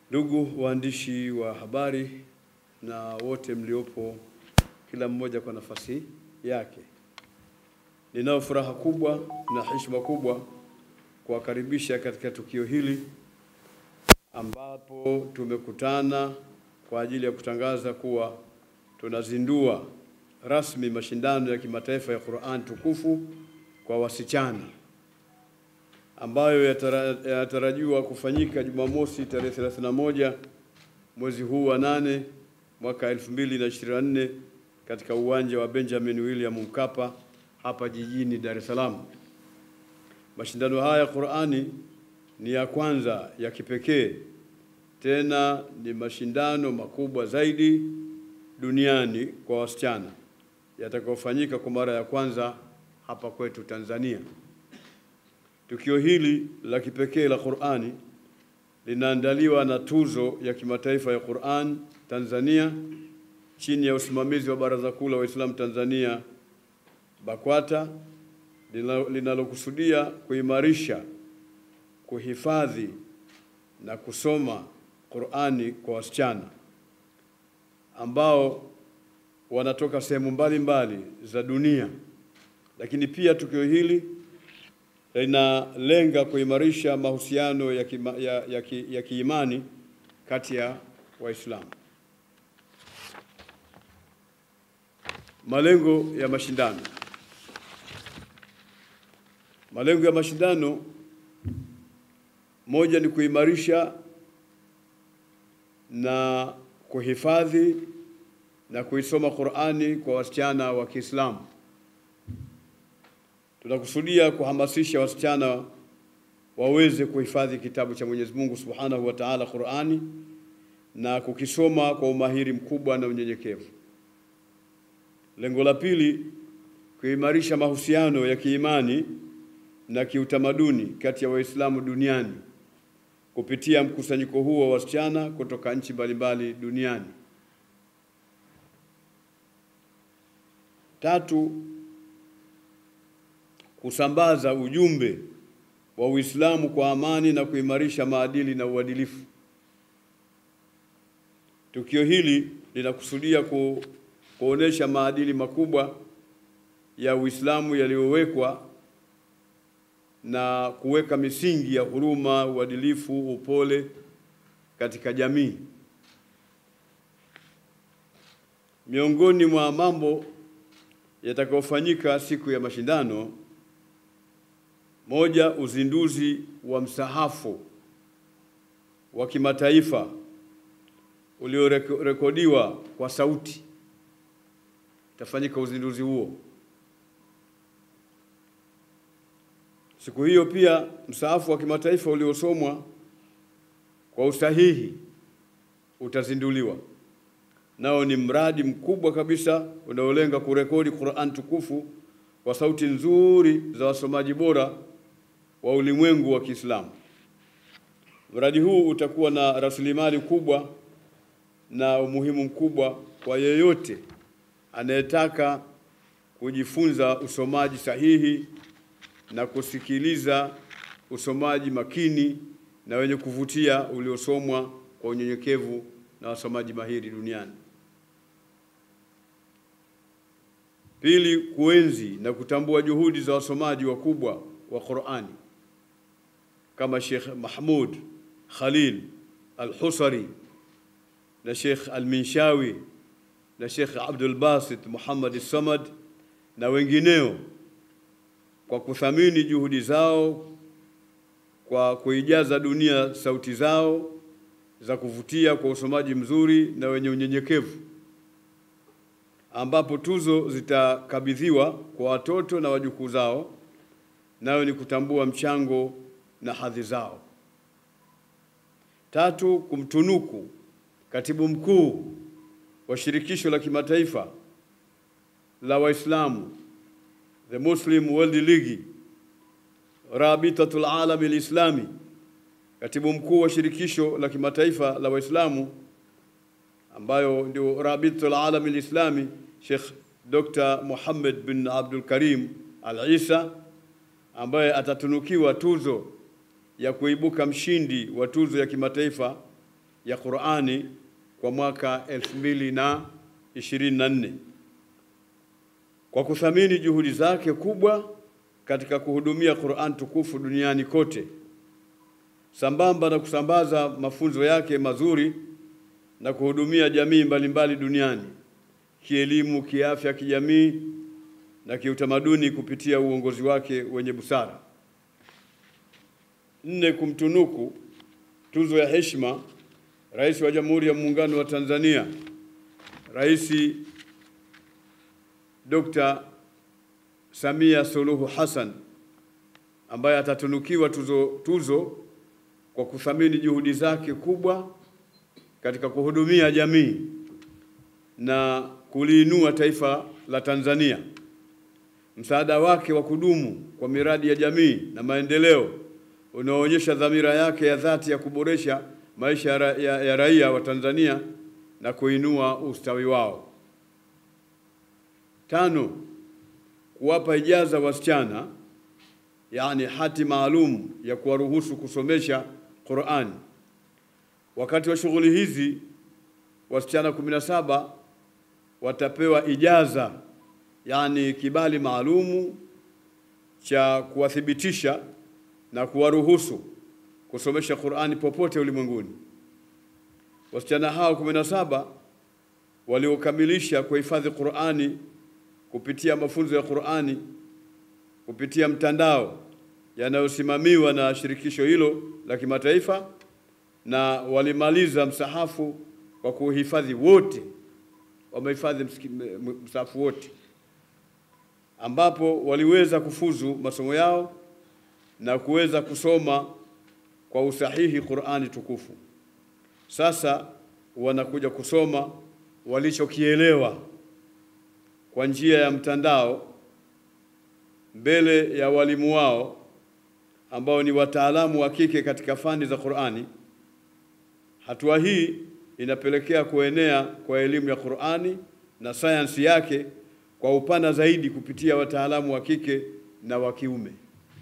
Ndugu waandishi wa habari na wote mliopo, kila mmoja kwa nafasi yake, ninayo furaha kubwa na heshima kubwa kuwakaribisha katika tukio hili ambapo tumekutana kwa ajili ya kutangaza kuwa tunazindua rasmi mashindano ya kimataifa ya Qur'an tukufu kwa wasichana ambayo yatara- yanatarajiwa kufanyika Jumamosi tarehe 31 mwezi huu wa nane mwaka 2024 katika uwanja wa Benjamin William Mkapa hapa jijini Dar es Salaam. Mashindano haya ya Qur'ani ni ya kwanza ya kipekee, tena ni mashindano makubwa zaidi duniani kwa wasichana yatakayofanyika kwa mara ya kwanza hapa kwetu Tanzania. Tukio hili la kipekee la Qur'ani linaandaliwa na tuzo ya kimataifa ya Qur'an Tanzania chini ya usimamizi wa Baraza Kuu la Waislamu Tanzania BAKWATA lina- linalokusudia kuimarisha, kuhifadhi na kusoma Qur'ani kwa wasichana ambao wanatoka sehemu mbalimbali za dunia. Lakini pia tukio hili linalenga kuimarisha mahusiano ya, kima, ya, ya, ki, ya kiimani kati ya Waislamu. Malengo ya mashindano. Malengo ya mashindano, moja ni kuimarisha na kuhifadhi na kuisoma Qur'ani kwa wasichana wa Kiislamu. Tunakusudia kuhamasisha wasichana waweze kuhifadhi kitabu cha Mwenyezi Mungu Subhanahu wa Ta'ala, Qur'ani, na kukisoma kwa umahiri mkubwa na unyenyekevu. Lengo la pili, kuimarisha mahusiano ya kiimani na kiutamaduni kati ya Waislamu duniani kupitia mkusanyiko huo wa wasichana kutoka nchi mbalimbali duniani. Tatu, kusambaza ujumbe wa Uislamu kwa amani na kuimarisha maadili na uadilifu. Tukio hili linakusudia ku, kuonesha maadili makubwa ya Uislamu yaliyowekwa na kuweka misingi ya huruma, uadilifu, upole katika jamii. Miongoni mwa mambo yatakayofanyika siku ya mashindano, moja, uzinduzi wa msahafu wa kimataifa uliorekodiwa kwa sauti. Itafanyika uzinduzi huo siku hiyo. Pia msahafu wa kimataifa uliosomwa kwa usahihi utazinduliwa. Nao ni mradi mkubwa kabisa unaolenga kurekodi Qur'an tukufu kwa sauti nzuri za wasomaji bora wa ulimwengu wa Kiislamu. Mradi huu utakuwa na rasilimali kubwa na umuhimu mkubwa kwa yeyote anayetaka kujifunza usomaji sahihi na kusikiliza usomaji makini na wenye kuvutia uliosomwa kwa unyenyekevu na wasomaji mahiri duniani. Pili, kuenzi na kutambua juhudi za wasomaji wakubwa wa Qur'ani kama Sheikh Mahmud Khalil Al-Husari na Sheikh Al-Minshawi na Sheikh Abdul Basit Muhammad Samad na wengineo kwa kuthamini juhudi zao kwa kuijaza dunia sauti zao za kuvutia kwa usomaji mzuri na wenye unyenyekevu, ambapo tuzo zitakabidhiwa kwa watoto na wajukuu zao, nayo ni kutambua mchango na hadhi zao. Tatu, kumtunuku katibu mkuu wa shirikisho la kimataifa la Waislamu, the Muslim World League, Rabitatul Alami Lislami, katibu mkuu wa shirikisho la kimataifa la Waislamu ambayo ndio Rabitatul Alami Lislami, Sheikh Dr. Muhammad bin Abdul Karim Al-Isa ambaye atatunukiwa tuzo ya kuibuka mshindi wa tuzo ya kimataifa ya Qur'ani kwa mwaka 2024 kwa kuthamini juhudi zake kubwa katika kuhudumia Qur'an tukufu duniani kote sambamba na kusambaza mafunzo yake mazuri na kuhudumia jamii mbalimbali duniani kielimu, kiafya, kijamii na kiutamaduni kupitia uongozi wake wenye busara. Nne, kumtunuku tuzo ya heshima Rais wa Jamhuri ya Muungano wa Tanzania, Rais Dr. Samia Suluhu Hassan ambaye atatunukiwa tuzo, tuzo kwa kuthamini juhudi zake kubwa katika kuhudumia jamii na kuliinua taifa la Tanzania. Msaada wake wa kudumu kwa miradi ya jamii na maendeleo unaoonyesha dhamira yake ya dhati ya kuboresha maisha ya, ra ya, ya raia wa Tanzania na kuinua ustawi wao. Tano, kuwapa ijaza wasichana, yaani hati maalum ya kuwaruhusu kusomesha Qur'ani. Wakati wa shughuli hizi wasichana 17 watapewa ijaza, yaani kibali maalumu cha kuwathibitisha na kuwaruhusu kusomesha Qur'ani popote ulimwenguni. Wasichana hao 17 waliokamilisha kuhifadhi Qur'ani kupitia mafunzo ya Qur'ani kupitia mtandao yanayosimamiwa na shirikisho hilo la kimataifa na walimaliza msahafu kwa kuhifadhi wote, wamehifadhi msahafu wote, ambapo waliweza kufuzu masomo yao na kuweza kusoma kwa usahihi Qur'ani tukufu. Sasa wanakuja kusoma walichokielewa kwa njia ya mtandao mbele ya walimu wao ambao ni wataalamu wa kike katika fani za Qur'ani. Hatua hii inapelekea kuenea kwa elimu ya Qur'ani na sayansi yake kwa upana zaidi kupitia wataalamu wa kike na wa kiume.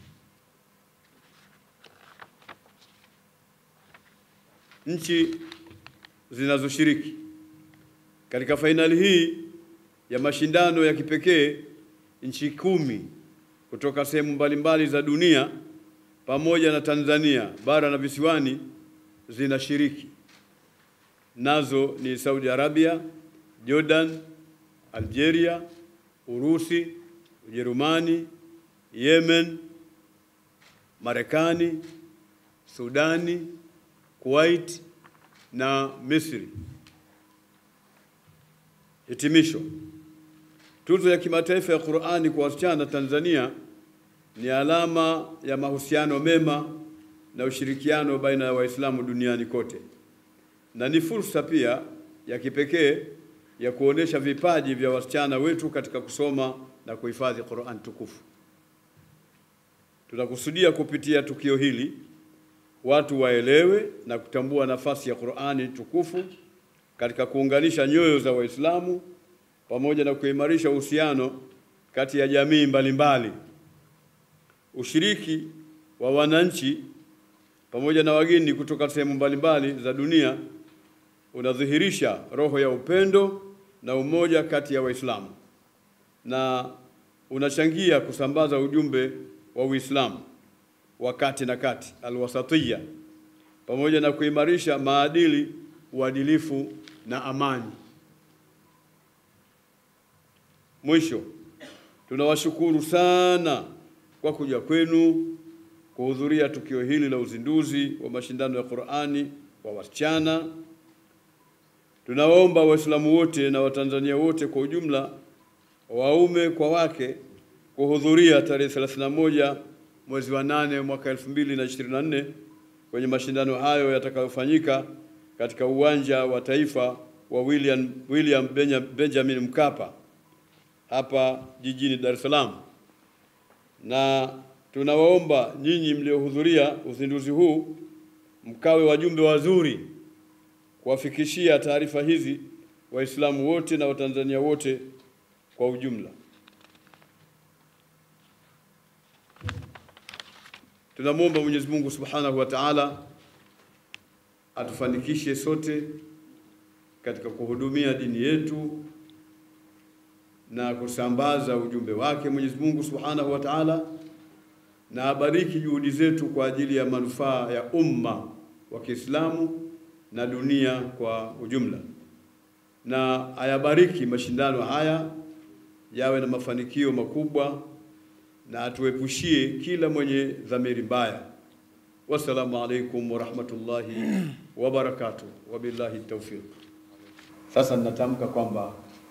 Nchi zinazoshiriki katika fainali hii ya mashindano ya kipekee, nchi kumi kutoka sehemu mbalimbali za dunia pamoja na Tanzania bara na visiwani zinashiriki. Nazo ni Saudi Arabia, Jordan, Algeria, Urusi, Ujerumani, Yemen, Marekani, Sudani, Kuwait na Misri. Hitimisho. Tuzo ya kimataifa ya Qur'ani kwa wasichana Tanzania ni alama ya mahusiano mema na ushirikiano baina ya Waislamu duniani kote, na ni fursa pia ya kipekee ya kuonesha vipaji vya wasichana wetu katika kusoma na kuhifadhi Qur'an tukufu. Tunakusudia kupitia tukio hili watu waelewe na kutambua nafasi ya Qur'ani tukufu katika kuunganisha nyoyo za Waislamu pamoja na kuimarisha uhusiano kati ya jamii mbalimbali. Ushiriki wa wananchi pamoja na wageni kutoka sehemu mbalimbali za dunia unadhihirisha roho ya upendo na umoja kati ya Waislamu na unachangia kusambaza ujumbe wa Uislamu wa kati na kati alwasatiya, pamoja na kuimarisha maadili, uadilifu na amani. Mwisho, tunawashukuru sana kwa kuja kwenu kuhudhuria tukio hili la uzinduzi wa mashindano ya Qur'ani kwa wasichana. Tunawaomba Waislamu wote na Watanzania wote kwa ujumla, waume kwa wake, kuhudhuria tarehe 31 mwezi wa nane mwaka 2024 kwenye mashindano hayo yatakayofanyika katika uwanja wa taifa wa William, William Benjamin Mkapa hapa jijini Dar es Salaam, na tunawaomba nyinyi mliohudhuria uzinduzi huu mkawe wajumbe wazuri kuwafikishia taarifa hizi Waislamu wote na Watanzania wote kwa ujumla. Tunamwomba Mwenyezi Mungu Subhanahu wa Ta'ala atufanikishe sote katika kuhudumia dini yetu na kusambaza ujumbe wake Mwenyezi Mungu Subhanahu wa Ta'ala, na abariki juhudi zetu kwa ajili ya manufaa ya umma wa Kiislamu na dunia kwa ujumla, na ayabariki mashindano haya yawe na mafanikio makubwa, na atuepushie kila mwenye dhamiri mbaya. Wassalamu alaikum warahmatullahi wabarakatuh, wabillahi tawfiq. Sasa ninatamka kwamba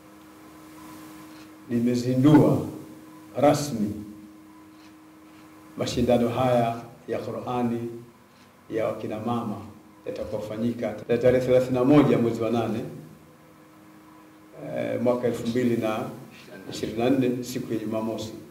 nimezindua rasmi mashindano haya ya Qur'ani ya wakina mama yatakayofanyika tarehe 31 mwezi wa nane eh, mwaka 2024 siku ya Jumamosi.